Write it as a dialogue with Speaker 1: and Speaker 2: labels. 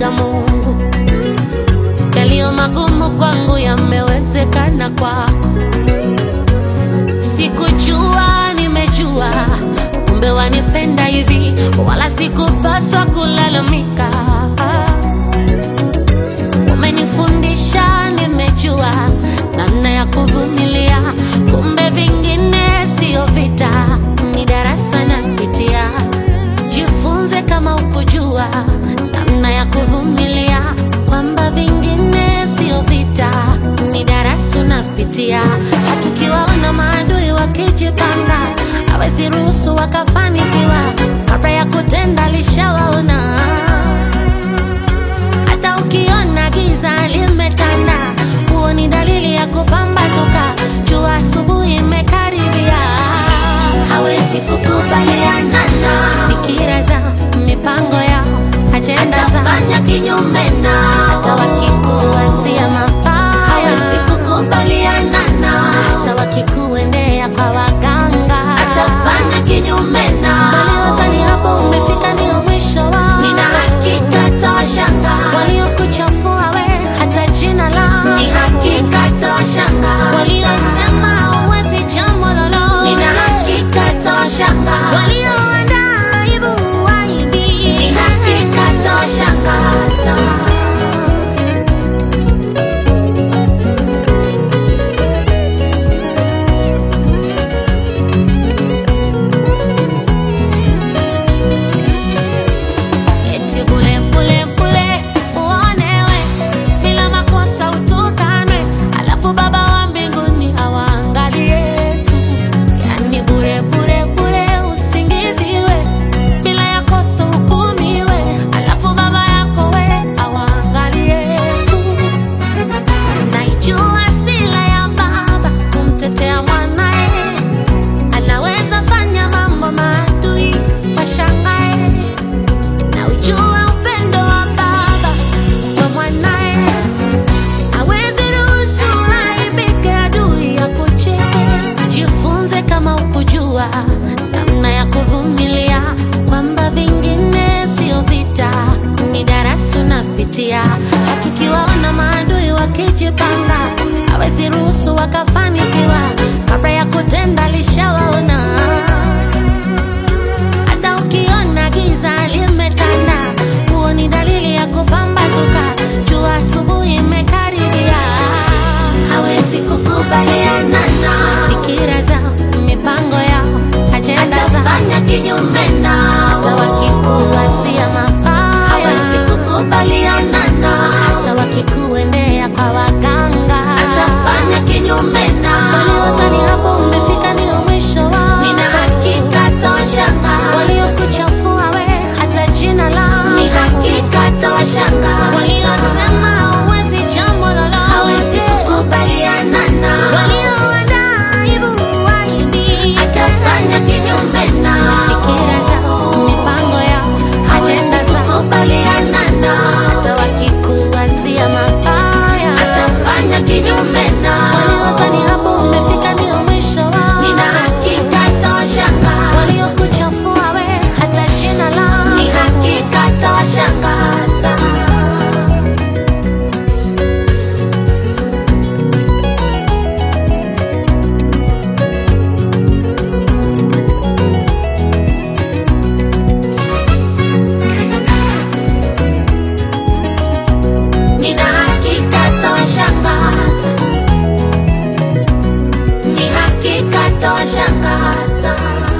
Speaker 1: namwonaga Mungu. Yaliyo magumu kwangu yamewezekana kwako. Sikujua, nimejua, kumbe wanipenda hivi, wala sikupaswa kulalamika. Umenifundisha, nimejua namna ya kuvumilia, kumbe vingine sio vita, ni darasa napitia. Jifunze kama ukujua namna ya kuvumilia, kwamba vingine sio vita, ni darasa unapitia. Hatukiwaona maadui wakijipanga, hawezi ruhusu wakafanikiwa, kabla ya kutenda alishawaona. Hata ukiona giza limetanda, huo ni dalili ya kupambazuka, jua asubuhi imekaribia. Hawezi kukubaliana na fikira zao, mipango yao, ajenda zao,
Speaker 2: atafanya kinyume nao,
Speaker 1: hata wakikuwazia mabaya,
Speaker 2: hawezi kukubaliana nao,
Speaker 1: hata wakikuendea kwa waganga,
Speaker 2: atafanya kinyume nao.
Speaker 1: waliozani hapo umefika ndio mwisho wao.
Speaker 2: Nina hakika tawashangaza,
Speaker 1: waliokuchafua we hata jina lao
Speaker 2: ni hakika tawashangaza,
Speaker 1: waliosema huwezi jambo lolote
Speaker 2: nina hakika tawashangaza,
Speaker 1: walioandaa aibu waibi
Speaker 2: ni hakika tawashangaza.
Speaker 1: eti bule bule bule uonewe bila makosa utukanwe alafu baba wa mbinguni awaangalie tu yani bure bure bure usingiziwe bila ya kosa hukumiwe alafu baba yako we awaangalie tu naijua sila ya baba kumtetea mwanae anaweza fanya mambo maadui washangae na ujua upendo wa baba kwa mwanae hawezi ruhusu aibike adui ya kucheke jifunze kama ukujua namna ya kuvumilia kwamba vingine sio vita ni darasa unapitia hatukiwaona maadui wakijipanga hawezi ruhusu wakafanikiwa kabla ya kutenda lishawaona hata ukiona giza limetanda, huo ni dalili ya kupambazuka, jua asubuhi imekaribia.
Speaker 2: Hawezi kukubaliana nao,
Speaker 1: Fikira zao, mipango yao, ajenda zao,
Speaker 2: atafanya kinyume
Speaker 1: hata
Speaker 2: nao,
Speaker 1: wakikuwazia mabaya,
Speaker 2: hawezi kukubaliana nao,
Speaker 1: hata wakikuendea kwa waganga,
Speaker 2: atafanya kinyume nao.
Speaker 1: waliozani hapo umefika ndio mwisho wao,
Speaker 2: Nina hakika tawashangaza,
Speaker 1: waliokuchafua we hata jina lao
Speaker 2: ni hakika tawashangaza,
Speaker 1: waliosema huwezi jambo
Speaker 2: hawezi
Speaker 1: lolote,
Speaker 2: kukubaliana nao,
Speaker 1: walioandaa aibu waibi,
Speaker 2: atafanya kinyume nao,
Speaker 1: fikira zao, mipango yao,
Speaker 2: hawezi
Speaker 1: ajenda zao,
Speaker 2: kukubaliana nao,
Speaker 1: hata wakikuwazia mabaya,
Speaker 2: atafanya kinyume nao,
Speaker 1: waliozani hapo umefika ndio mwisho wao,
Speaker 2: nina hakika tawashangaza,
Speaker 1: waliokuchafua we hata jina lao
Speaker 2: ni hakika tawashangaza. Nina hakika tawashangaza, ni hakika tawashangaza.